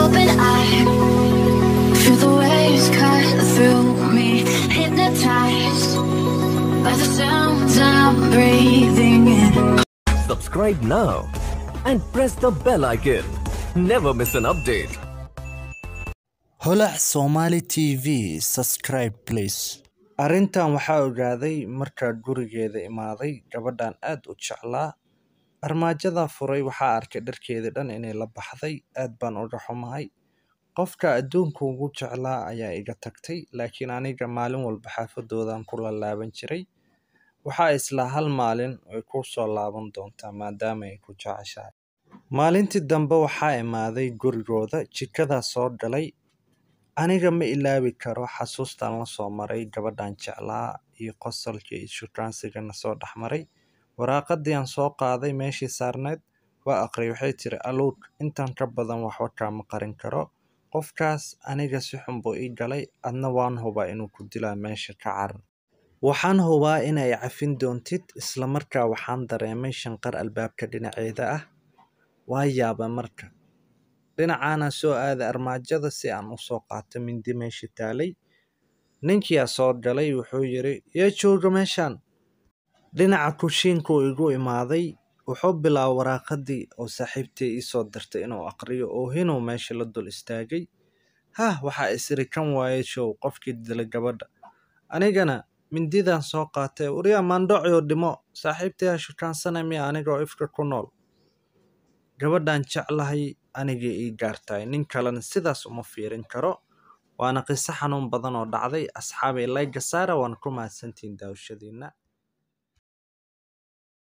open eye. Feel the waves cut through me, hypnotized by the sounds I'm breathing in. Subscribe now and press the bell icon. Never miss an update. holac somali t v subscribe please arrintan waxaa ogaaday markaa gurigeeda imaaday gabadhan aad u jeclaa armaajadaa furay waxaa arkay dharkeedii dhan inay la baxday aad baan uga xumahay qofka adduunka ugu jeclaa ayaa iga tagtay laakiin aniga maalin walba xaafadoodan ku laalaaban jiray waxaa islaa hal maalin way ku soo laaban doontaa maadaama ay ku jeceshahay maalintii dambe waxaa imaaday gurigooda jikadaa soo galay aniga ma ilaawi karo xasuustan la soo maray gabadhan jeclaa iyo qosolka iyo shukaansigana soo dhex maray waraaqadii aan soo qaaday meeshii saarneed waa aqriyay waxay tiri aluug intan ka badan waxba kaama qarin karo qofkaas aniga si xun buu ii galay adna waan hubaa inuu ku dilaa meesha ka carar waxaan hubaa inay cafin doontid islamarkaa waxaan dareemay shanqar albaabka dhinaceeda ah waa yaaba marka dhinacaana soo aaday armaajada si aan usoo qaato mindi meesha taalay ninkiyaa soo galay wuxuu yiri yaa jooga meeshaan dhinaca kushiinkuu igu imaaday wuxuu bilaabay waraaqadii oo saaxiibtay iisoo dirtay inuu aqriyo oo hinuu meesha la dul istaagay hah waxaa isiri kan waaye show qofkii dilay gabadha anigana mindidan soo qaatay waryaa maandhocyo dhimo saaxiibtayaa shukaansana miya anigoo ifka ku nool gabadhan jeclahay anigii ii gaartahay nin kalena sidaas uma fiirin karo waana qiso xanuun badan oo dhacday asxaabay layga saara waana ku mahadsantihiin daawashadiina